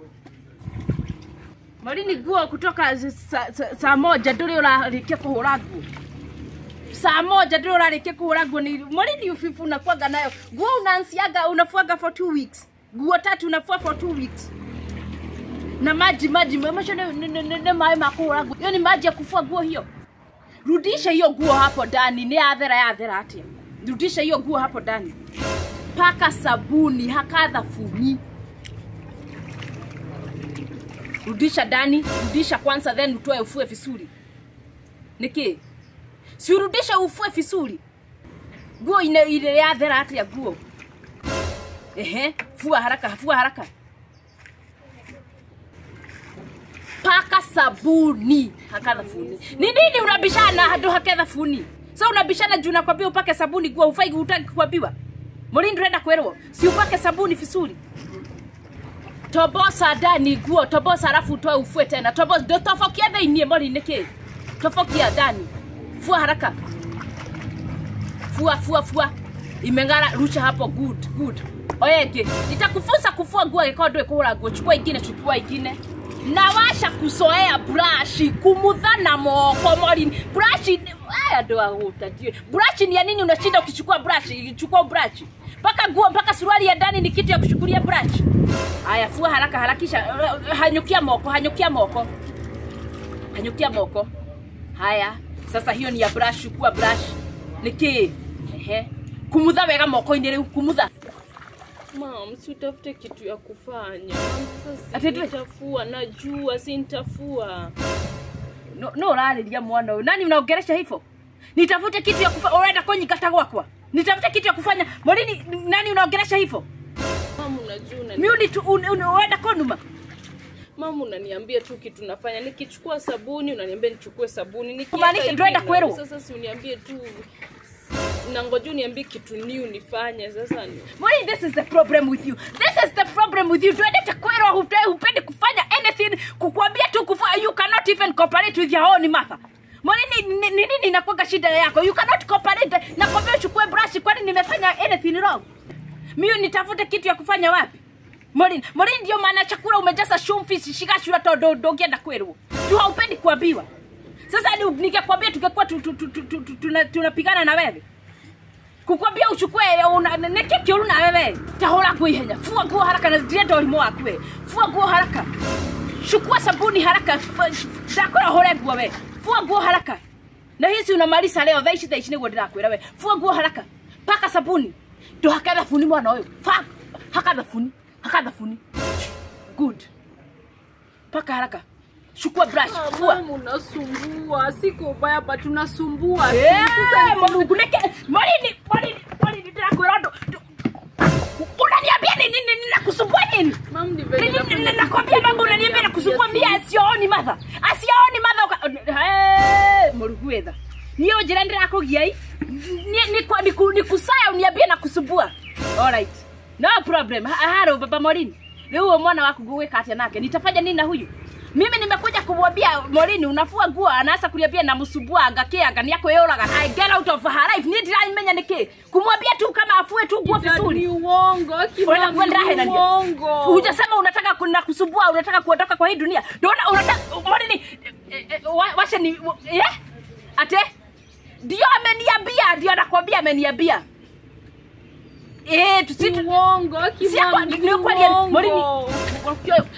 Morini nguo kutoka saa sa, sa moja nduri urarikia kuhura nguo saa moja ndio urarikia kuhura nguo ni Morini ufifu unakuwaga nayo nguo unaansiaga unafuaga for two weeks nguo tatu unafua for two weeks na maji maji macho ni, ni, ni, ni maji ma kuhura nguo hiyo ni maji ya kufua nguo hiyo rudisha hiyo nguo hapo ndani ni athera ya athera atia rudisha hiyo nguo hapo ndani paka sabuni haka dhafuni rudisha ndani rudisha kwanza then utoe ufue vizuri niki si urudishe ufue vizuri nguo ine ile ya thera atia nguo ehe fua haraka fua haraka paka sabuni haka dhafuni ni nini unabishana hadu hake dhafuni sa unabishana juu nakwambia upake sabuni nguo ufai utaki kuambiwa mulindi urenda kwerwo si upake sabuni vizuri tobosa ndani nguo tobosa alafu utoe ufue tena tobosa ndo tofokia thĩinĩ mori nĩkĩ tofokia ndani fua haraka fua fua fua imeng'ara rusha hapo good good oya ingĩ nitakufunza kufua nguo angĩkorwo ndũĩ kũhũra nguo chukua ingine chukua ingine na washa kusoea brashi kumutha na moko morini brashi aya ndo agutatie brashi ni ya nini unashinda ukichukua brashi chukua brashi mpaka nguo mpaka suruali ya ndani ni kitu ya kushukulia brashi haya fua haraka harakisha hanyukia moko hanyukia moko hanyukia moko haya sasa hiyo ni ya brush chukua brush niki ehe kumutha wega moko-inĩ rĩu kumutha Mam, si utafute kitu ya kufanya. Ati Sasa tu- nitafua, najua si nitafua. no no ũrarĩria mwana ũyũ nani unaongeresha hivyo nitafute kitu ya kufanya ũrenda kũnyingata gwakwa nitafute kitu ya kufanya morini nani unaongeresha hivyo Mam, unajua unani... miuni tu un- un- unaenda konuma Mam, unaniambia tu kitu nafanya. Nikichukua sabuni unaniambia nichukue sabuni. Nikiweka Kumaanisha hivi tuenda na- kweru? Sasa si uniambie tu na ngoja uniambie kitu new nifanye sasa ni Morini, this is the problem with you this is the problem with you tuendete kwerwa hupe- hupendi kufanya anything kukuambia tu kufanya you cannot even cooperate with your own mother Morini, ni ni nini inakuwaga shida yako you cannot cooperate nakwambia uchukue brush kwani nimefanya anything wrong mimi nitafute kitu ya kufanya wapi Morini, Morini ndio maana chakula umejaza shumfi shikashura todo ndongienda kwerwo tu haupendi kuambiwa sasa ni- ningekwambia tungekuwa tu- tu- tu- tu- tu- tu- tuna- tunapigana na wewe kukwambia uchukue una- neke kiuru na wewe tahora nguo ihenya fua nguo haraka na ndirenda ũrimũ waku we fua nguo haraka chukua sabuni haraka F- ndakora hore nguo we fua nguo haraka na hizi unamaliza leo thaici thaici nĩguo ndĩrakwĩra we fua nguo haraka paka sabuni ndũhake thabuni mwana ũyũ Fa- haka thabuni haka thabuni good paka haraka chukua brush fua Mam, unasumbua. Siko ubaya but unasumbua. Eh, Mungu neke Morini, Morini, Morini ndirakwĩra ũndũ unaniambia nini nini nakusumbua nini Mam, ni Nini- venye nini- nafanya nakwambia kitu mambo unaniambia nakusumbua unaniambia mbia asiooni matha asiooni matha uka- Eh, mũrugu wetha niĩ ũnjĩra ndĩrakũgiai Ni- ni kwa- ni ku- ni kusaya uniambie nakusumbua alright no problem Ha- haro baba morini rĩu huyo mwana waku ngũgwĩka atĩa nake nitafanya nini na huyu mimi nimekuja kumwambia morini unafua nguo anaanza kuniambia namsumbua ngakianga ni akwĩyũraga I get out of her life niĩ ndiramenya nĩkĩ kumwambia tu kama afue tu nguo Dad, vizuri ni uongo. Unaenda Kimam, kwenda ni hela ndio. uongo. hujasema unataka kuna kusumbua unataka kuondoka kwa hii dunia ndoona unataka mwanini eh, eh, wa- washa ni eh? ate ndio ameniambia ndio anakwambia ameniambia eh tusi Ni uongo. si Kimam, kwa ni ni kwa ni uongo. mwanini wakio